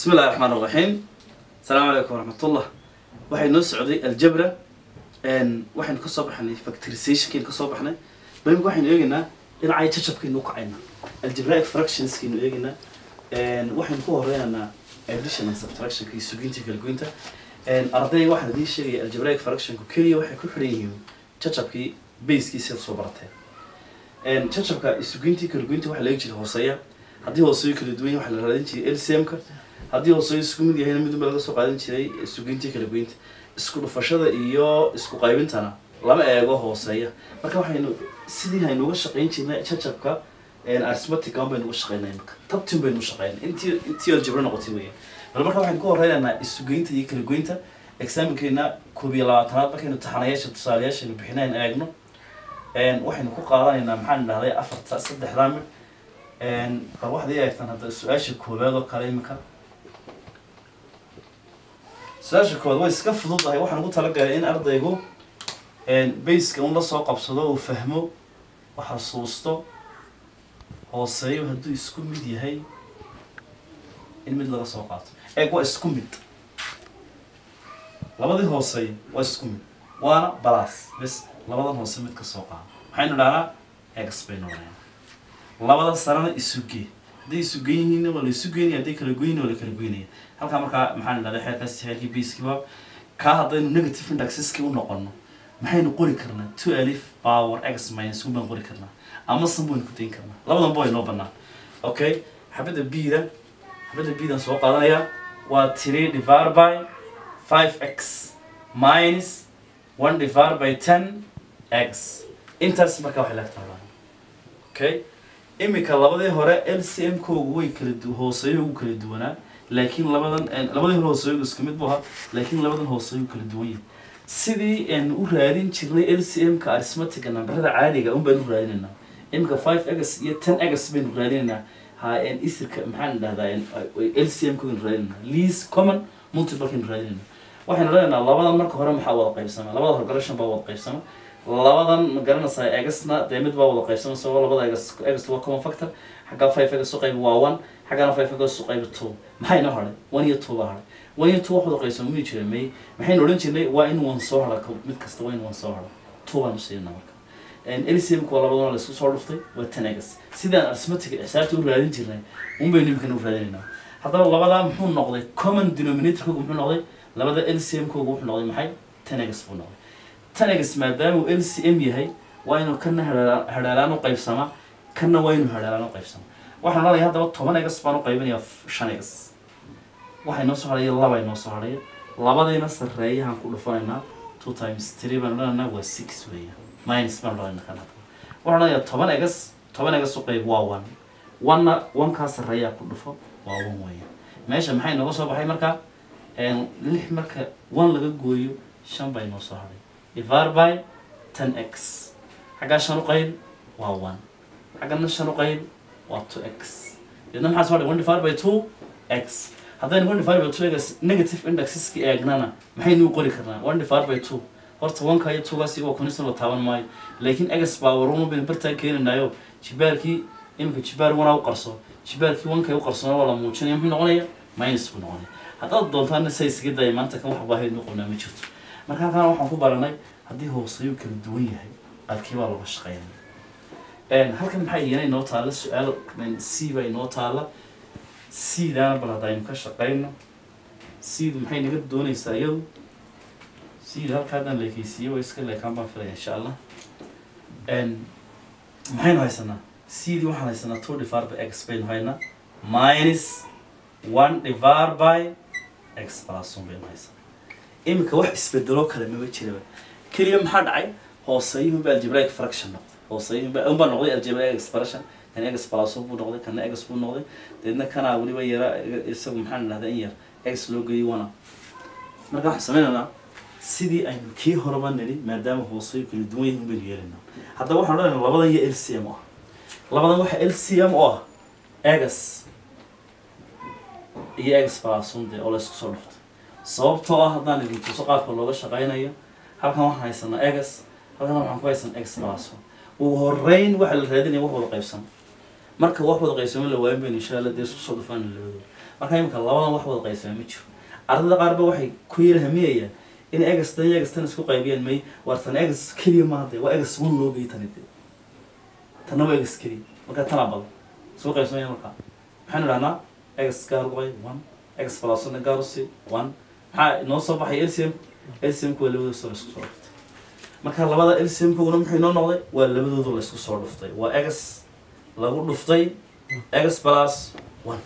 بسم الله الرحمن الرحيم السلام عليكم ورحمة الله waxay noo socday aljabra waxaynu kasoo baxnay factorizationkaynu kasoo baxnay muhimka waxaynu eegaynaa dhinacay jajabkaynu ukacayna algebraic fractionskaynu eegaynaa waxaynu ku horeynaynaa addition and subtraction iyo suginta kala goynta ardayga waxaan idiin sheegaya algebraic fractionku keliya waxay ku xidhan yihiin jajabkii basekiisa soo barateen jajabka sugintii kala goynta waxaa laga jira hooseeya haddii hooseeyo kala duwan waxaa la raadin jiray lcmka haddii hooseeyo isku mid yahayna midunba laga soo qaadan jiray sugintii kala goynta isku dhufashada iyo isku qaybintana lama eego hooseeya marka waxaynu sidii haynuga shaqayn jirnay jajabka arithmetic aan baynu uga shaqaynay marka tabtin baynu shaqaynay intii intii aljabra noqotay weya bal marka waxaynu ku horeynaynaa isugeynta iyo kala goynta examinkeena koob iyo labaatanaad markaynu taxanayaasha tusaalayaashaynu bixinayn eegno waxaynu ku qaadanaynaa maxaan idhahday afarta saddexdaa mid bal waxaad ii eegtaan hadda su-aasha koowaad oo kale imika su-aasha koowaad way iska fududahay waxaan ugu talagalay in ardaygu baska un la soo qabsado uu fahmo u xasuusto hooseeyo hadduu isku mid yahay in mid laga soo qaato eeg waa isku mid labadii hooseeyo waa isku mid waana balas bes labadan hoose mid ka soo qaado maxaynu dhahnaa ex baynu dhahnaa labada sarena isugee hadday isugen yihiin waa la isu geynaya hadday kala goyin waa la kala goynaya halkaa markaa maxaan idhahday xeerkaas xeerkii baskiiba kaa haddaynu negative indexeski u noqono maxaynu qori karnaa two alif power x minus one baan qori karnaa ama san baynu ku dayn karnaa labadanba way noo banaan okay xabadda b-da xabadda b-dan soo qaadanayaa waa three divided by five x minus one divided by ten x intaas markaa waxay laagtaa okay imika labadii hore lcm koogu way kala du hooseeyo ugu kala duwanaa laakiin labadan labadii hore hooseeyo isku mid bu ahaa laakiin labadan hooseeyo kala duwan yahay sidii aan u raadin jirnay lcm-ka arithmetic nambarada caadiga un baynu raadinaynaa imika five x iyo ten x baynu raadinaynaa ha isirka maxaan idhahdaa lcm kaynu raadinaynaa least common multiple kaynu raadinaynaa waxaynu leenaynaa labadan marka hore maxaa wada qaybsama labada horgalashan baa wada qaybsama labadan ma garanaysaa egasna dee mid baa wada qaybsama sababo labada egas egas waa common factor xaggaa five egas u qaybi waa one xaggaana five egas u qaybi two maxay noo hadhay one iyo two baa hadhay one iyo two wax wada qaybsama mii jira may maxaynu odhan jirnay waa in one soo hadha mid kasta waa in one soo hadha two baan usiinaa marka lcmka waa labadana la isku soo dhuftay waa ten egas sidaan arithmetic xisaabta u raadin jirnay un baynu imikana u raadinaynaa haddaba labadaa muxuu noqday common denominatorkoogu muxuu noqday labada lcm koogu wuxuu noqday maxay ten egas buu noqday ten egas maadaama uu lcm yahay waa inuu kana hadhaalaan u qaybsama kana waa inuu hadhaalaan u qaybsama waxaan odhanaya haddaba toban egas baan u qaybinayaa shan egas waxay noo soo hadhaya laba noo soo hadhaya labadayna sarreeyahaan ku dhufanaynaa two times three baan odhanaynaa waa six weeya minus baan odhanayna kan hadda waxaan odhanayaa toban egas toban egas u qayb waa one one-na one-kaa sarreeyaa ku dhufo waa one weeya meesha maxay nooga soo baxay marka lix marka one laga gooyo shan bay noo soo hadhay divided by ten x xaggaa shan u qayb waa one xaggana shan u qayb waa two x deedna maxaa soo hadhay one divided by two x haddaynu one divided by two x negative indexeski eegnana maxaynu u qori karnaa one divided by two horta oneka iyo twogaas iyagoo kunisna la taaban maayo laakiin x power baynu bartaa keenanayo jibaarkii imika jibaar wanaa u qarso jibaarkii wankay u qarsona waa la muujinaya muxuu noqonaya minus buu noqonaya haddaad doontaana say isaga daya maanta kan wax baahaynu qabnaa ma jirto marka halkaan waxaan ku baranay haddii hooseeyu kala duwan yahay qaadkii baa looga shaqeynaya halkan maxaa iyana inoo taalla su-aal c baa inoo taalla c-daana bal hadda aynu ka shaqeyno c-du maxay naga doonaysaa iyadu c-da halka haddaan leekeysiiye way iska leekaan baan filaya insha allah maxaynu haysanaa c-dii waxaan haysanaa two divided by x baynu haynaa minus one divided by x plus one baynu haysanaa imika wax isbedelo kale maba jiraba keliya maxaa dhacay hooseeyuhun baa algebraic fraction noqday hooseeyuhun baa un baa noqday algebraic expression kan egas plus buu noqday kana egas buu noqday deedna kanaa weliba yara isagu maxaan idhahdaa in yar egas loo geeyay wana marka waxaan sameynaynaa sidii aynu kii horeba nili maadaama hooseeyu kala duwan yahin baynu yeelaynaa haddaba waxaan odhanaynaa labadan iyo lcm oo ah labadan waxa lcm oo ah egas iyo egas plus one dee oo la isku soo dhuftay sababtoo ah haddaan idin tuso qaabka looga shaqaynayo halkan waxaan haysanaa egas halkan waxaan ku haysanaa ex plus ugu horeyn waxaa la raadinaya wax wada qaybsan marka wax wada qaybsamo la waayin baynu insha allah dee isku soo dhufaan labadooda marka imika labadan wax wada qaybsama ma jiro ardayda qaar ba waxay ku yara hamiyayaan in egastan iyo egastan isku qaybiyaan may war tan egas keliya maaha dee waa egas one loo geeyay tani dee tanna waa egas keliya marka tanaa badan isku qaybsamaya marka maxaynu dhahnaa egas gaar uqay one egas balasona gaar usi one maxaa inoo soo baxay lcm lcmku waa labadooda soo laisku soo dhuftay marka labada lcmkuna muxuu inoo noqday waa labadooda laisku soo dhuftay waa egas lagu dhuftay egas plus one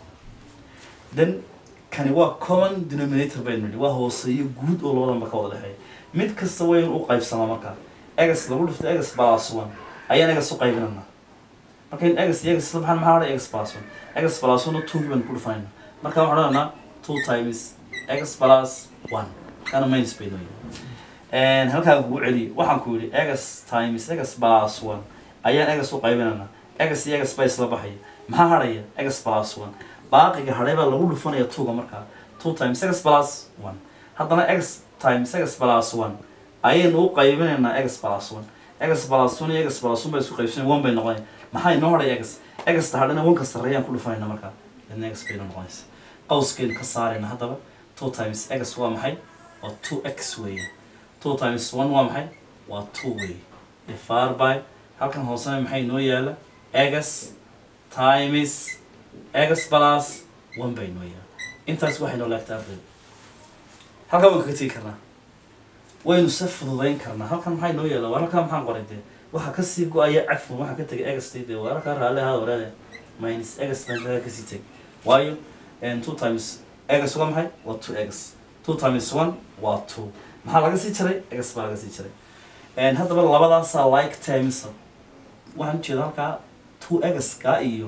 then kani waa common denominator baynu nidhi waa hooseeyo guud oo labadanba ka wada dhexeeya mid kasta wayn u qaybsamaa marka egas lagu dhuftay egas plus one ayaan egas u qaybinana marka in egas iyo egas isla baxaan maxaa odhan egas plus one egas plus one two baynu ku dhufanayna marka waxaan odhanaa two times egas plus one kana minus baynu yihi halkaa kugu celiyo waxaan ku yidhi egas times egas plus one ayaan egas u qaybinana egas iyo egas baa isla baxaya maxaa hadhaya egas plus one baaqiga hadhay baa lagu dhufanaya twoga markaa two times egas plus one haddana egas times egas plus one ayaynu u qaybinaynaa egas plus one egas plus one iyo egas plus one bay isku qaybsanaya one bay noqonaya maxaa inoo hadhaya egas egasta hadhana wanka sarreeyaan ku dhufanayna markaa idna egas bayna noqonaysa qawskeenu ka saarayna haddaba two times egas waa maxay waa two x weeye two times one waa maxay waa two weeye divided by halkan hoosena maxay inoo yaala egas times egas plus one bay noo yaala intaas waxay noo laagtaa ardayda halkan waan kaga tegi karnaa waynu se fududayn karnaa halkan maxay noo yaala war halkan maxaan qoray dee waxaa kasii go-aya cafwan waxaa ka tegay egastay dee war halkaa raalli ahaada waraade minus egas baan halkaa kasii tegay waayo two times egas waa maxay waa two egas two times one waa two maxaa laga sii jaray egas baa laga sii jaray haddaba labadaasaa like times waxaan ujeeda halkaa two egaska iyo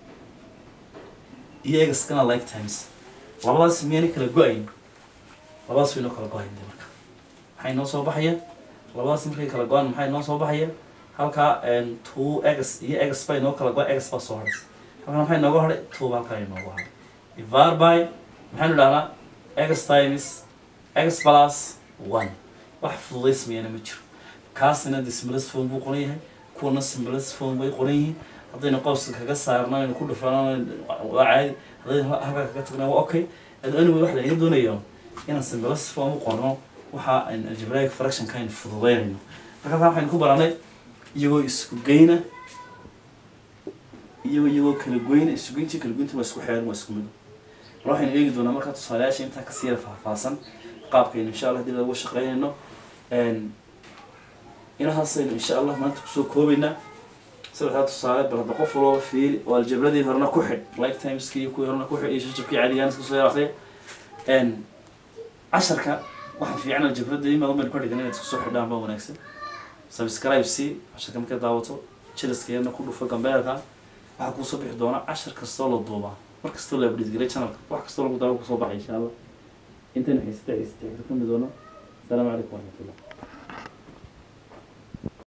iyo egaskana like times labadaas miyayna kala go-ayn labadaas way noo kala go-ayn de marka maxay noo soo baxaya labadaas markay kala go-aan maxay noo soo baxaya halkaa two egas iyo egas bay noo kala go egas baa soo hadhaysa halkan maxay nooga hadhay two ba halkan ay noogu hadhay divided by maxaynu dhahnaa egas times egas plus one wax fududaysmayana ma jiro kaasina de similis phone buu qoran yahay kuwana similis phone bay qoran yihiin haddaynu qowska kaga saarno aynu ku dhufano waa caadi haddaynu halkaa kaga tagno waa okay anyway waxa lanaga doonayo inaan similis phone u qorno waxa aan algebraic fractionka aynu fududaynayno marka halkan waxaynu ku baranay iyagoo isku geyna iyagoo iyagoo kala goyna isku geyntii kala goynta waa isku xeeran waa isku mid mar waxaynu eegi doonaa markaa tusaalayaasha intaa kasii yara faahfaahsan qaabkaynu insha allah dib lagu shaqeynayno inahaasaynu insha allah maanta kusoo koobaynaa saddexdaa tusaale bal hadda qof walooba fiiri oo aljabradii horena ku xidh like timeski iyo kuwii horena ku xidh iyo shashabkii caadigaan iska soo yar akriya casharka waxaa fiican aljabradda in badan baynu ka dhigan inaad isku soo xidhaan baa wanaagsan subscribe si casharka markaad daawato jiliskeedna ku dhufo gambeelka waxaa kuusoo bixi doona cashar kastoo la duubaa mar kastoo la abdhiisgelay channelka wax kastoo lagu daawo kusoo baxay insha allah intaynu haysata haysata ka kulmi doono asalaamu calaykum waraxmatullah